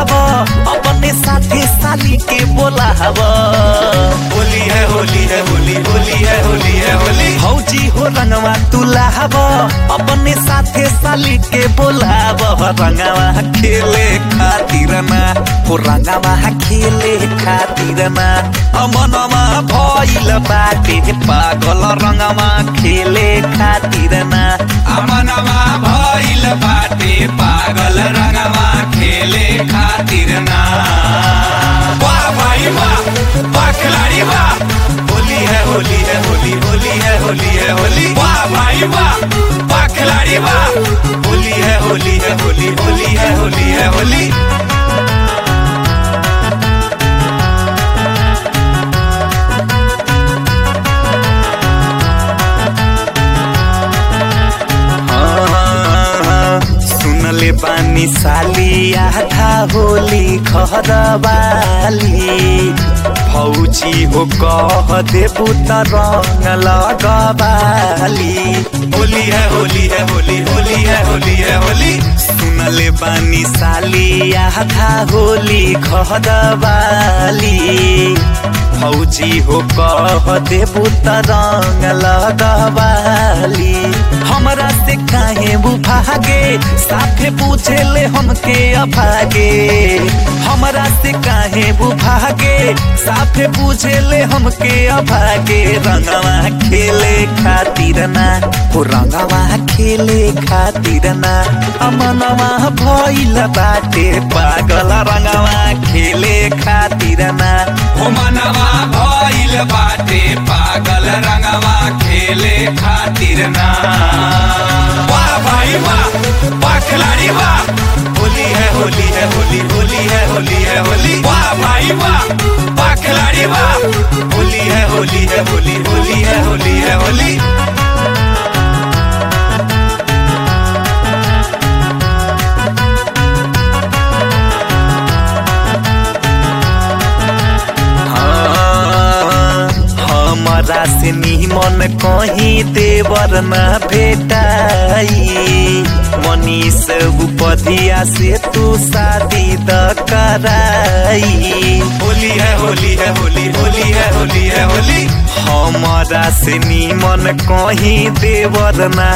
हब अपने साथे साली के बोला हब होली है होली है होली होली है होली है होली भौजी हो रंगवा तुला हब अपने साथे साली के बोलाब रंगवा खेले खातिर ना हो रंगवा खेले खातिर ना अमनमा भइल बाटे पागल रंगवा खेले खातिर ना अमनमा भइल बाटे पागल रंगमा खेले खातिर ना वाह भाई वाह वाह खिलाड़ी वाह होली है होली है होली होली है होली है होली वाह भाई वाह वाह खिलाड़ी वाह होली है होली है होली होली है होली है होली सुनले बानी साली आधा होली खरबाली भौजी हो कह देबू त रंग लगबाली होली है होली है होली होली है होली है होली सुनले बानी साली आधा होली खरबाली भौजी हो कह देबू त रंग लगबाली हमरा से काहे भागे साथे पूछे ले हमके अभागे हमरा से काहे भागे साथे पूछे ले हमके अभागे रंगवा खेले खातिर ना हो रंगवा खेले खातिर ना अमनवा भइल बाटे पागल रंगवा खेले खातिर ना हो मनवा भइल बाटे पागल रंगवा खेले खातिर ना वाह भाई वाह वाह खिलाड़ी वाह होली है होली है होली होली है होली है होली वाह भाई वाह वाह खिलाड़ी वाह होली है होली है होली होली है होली है होली हमरा से निमन कहीं देवर न भेटाई मनीष उपधिया से तू शादी द कराई होली है होली है होली होली है होली है होली हमरा से निमन कहीं देवर न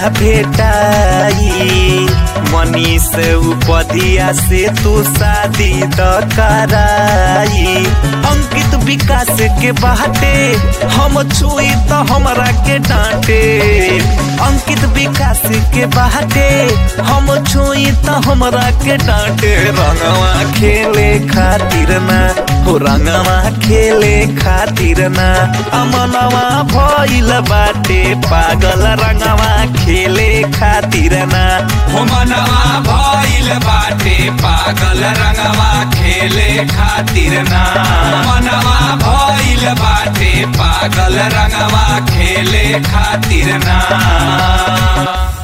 भेटाई मनीष उपधिया से तू शादी द कराई अंकित विकास के बाटे हम छुई तो हमरा के डांटे अंकित विकास के बाटे हम छुई तो हमरा के डांटे रंगवा खेले खातिर ना हो रंगवा खेले खातिर ना अमनवा भइल बाटे पागल रंगवा खेले खातिर ना हो मनवा भइल बाटे पागल रंगवा खेले खातिर ना मनवा भइल बाटे पागल रंगवा खेले खातिर ना